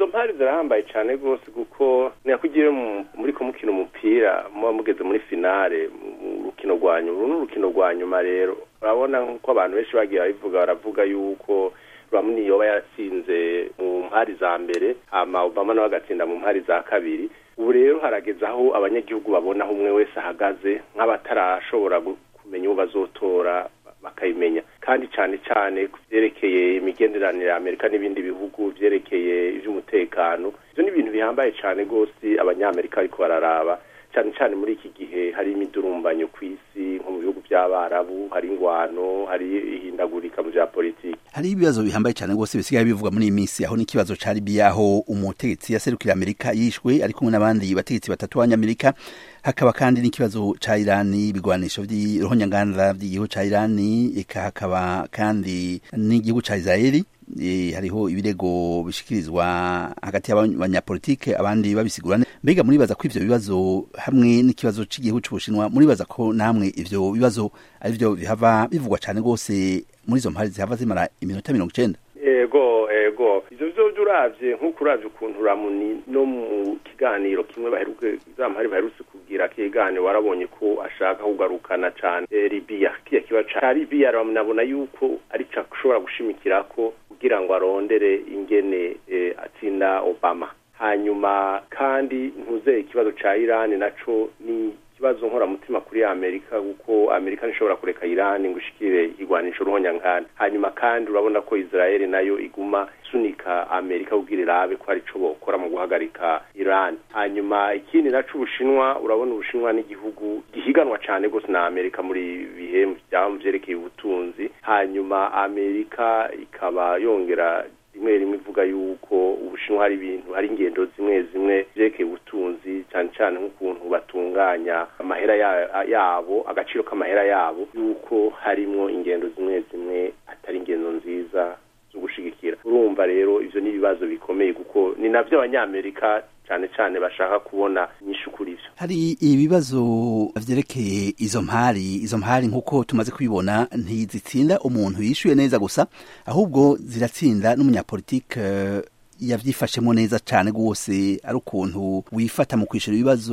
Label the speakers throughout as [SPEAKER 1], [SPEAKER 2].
[SPEAKER 1] mpari zirahambaye cyane rwose kuko ntiyakugira muri ko mukina umupira muba mugeze muri finale mu rukino rwa nyuma uru ni urukino rwa nyuma rero urabona nk'uko abantu benshi bagiye babivuga baravuga yuko Romney yoba yaratsinze mu mpari za mbere hama Obama nawe agatsinda mu mpari za kabiri ubu rero harageze aho abanyagihugu babona aho umwe wese ahagaze nk'abatarashobora kumenya uwo bazotora bakayimenya kandi cyane cyane ku byerekeye imigenderanire ya amerika n'ibindi bihugu byerekeye iby'umutekano ibyo ni ibintu bihambaye cyane rwose abanyamerika ariko bararaba cyane cyane muri iki gihe hari imidurumbanyo ku isi nko mu bihugu by'abarabu hari ingwano hari ihindagurika mu bya politiki
[SPEAKER 2] hari ibibazo bihambaye cyane rwose bisigaye bivuga muri iyi minsi aho n'ikibazo ca libiya aho umutegetsi yaserukira amerika yishwe ari kumwe n'abandi bategetsi batatu b'abanyamerika hakaba kandi n'ikibazo ca irani ibigwanisho vy'irohonyanganda vy'igihugu ca irani eka hakaba kandi n'igihugu ca israeli e, hariho ibirego bishikirizwa hagati y'abanyapolitike abandi babisigura mbega muribaza ko ivyo bibazo hamwe n'ikibazo c'igihugu c'ubushinwa muribaza ko namwe ivyo bibazo ari vyo bihava bivugwa cane rwose muri izo mpari zihava zimara iminota mirongo icenda
[SPEAKER 1] ego ego ivyo vyovyo uravye nk'uko uravye ukuntu ramuni no mu kiganiro kimwe baheruke za mpari baherutse kugira kiganiro warabonye ko ashaka kugarukana cane e, libiya kiya kiba ca libiya nabona yuko ari co ashobora gushimikirako kugira ngo arondere ingene e, atsinda obama hanyuma kandi ntuzeye ikibazo ca irani naco ni ikibazo nkoramutima kuri amerika kuko amerika ntishobora kureka irani ngo ishikire igwanisho ruhonyankana hanyuma kandi urabona ko israeli nayo iguma isunika amerika kugira irabe ko hari ico bokora mu guhagarika irani hanyuma ikindi naco ubushinwa urabona ubushinwa n'igihugu gihiganwa cane gose na amerika muri bihe vyaba vyerekeye ubutunzi hanyuma amerika ikaba yongera rimwe rimwe ivuga yuko ubushinwa hari ibintu hari ingendo zimwe zimwe vyerekeye ubutunzi cyane cyane nk'ukuntu batunganya amahera yabo agaciro k'amahera yabo yuko harimwo ingendo zimwe zimwe atari ingendo nziza zo gushigikira urumva rero ivyo ni ibibazo bikomeye kuko ni navyo abanyamerika cyane cyane bashaka kubona inyishu kuri ivyo
[SPEAKER 2] hari ibibazo vyerekeye izo mpari izo mpari nk'uko tumaze kubibona ntizitsinda umuntu yishuye neza gusa ahubwo ziratsinda n'umunyapolitike yavyifashemo neza cane rwose ari ukuntu wifata mu kwishura ibibazo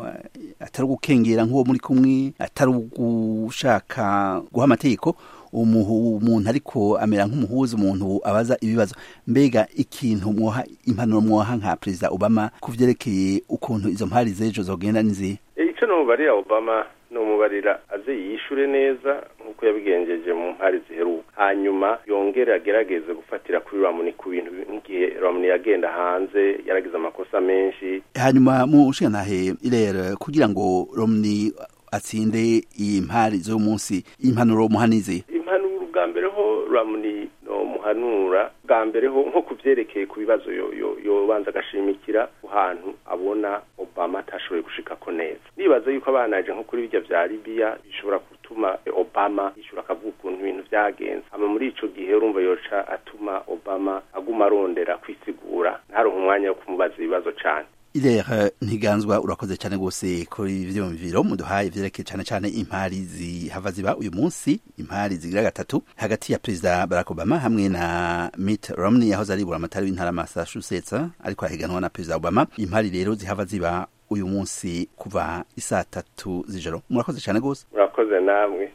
[SPEAKER 2] atari ugukengera nk'uwo muri kumwe atari ugushaka guha amategeko umuntu ariko amera nk'umuhuza umuntu abaza ibibazo mbega ikintu mwoha impanuro mwoha nka perezida obama ku vyerekeye ukuntu izo mpari z'ejo zogenda nizihe
[SPEAKER 1] ico nomubarira obama nomubarira aze yishure neza nk'uko yabigenjeje mu mpari ziheruka hanyuma yongere agerageze gufatira kuri ramuni ku bintu nk'igihe ramuni yagenda hanze yaragize amakosa menshi
[SPEAKER 2] hanyuma mu nshingantahe irere kugira ngo romni atsinde iyi mpari z'uyu munsi impanuro muhanize
[SPEAKER 1] impanuro bwa mbere ho ramuni no muhanura bwa mbere ho nko kuvyerekeye ku bibazo yobanza agashimikira ahantu abona obama atashoboye gushikako neza nibaza yuko abanaje nko kuri birya vya libiya bishobora gutuma obama yishura akavuga ukuntu ibintu vyagenze hama muri ico gihe urumva yoca atuma obama aguma arondera kwisigura ntaronke umwanya wo kumubaza ibibazo cane
[SPEAKER 2] irere ntiganzwa urakoze cyane rwose kuri ivyumviro muduhaye ivyerekeye cyane cyane impari zihava ziba uyu munsi impari zigira gatatu hagati ya perezida barack obama hamwe na mitt romney yahoze ari buramatari w'intara massachusetts ariko arahiganwa na perezida obama impari rero zihava ziba uyu munsi kuva isaa tatu z'ijoro murakoze cyane rwose
[SPEAKER 1] murakoze namwe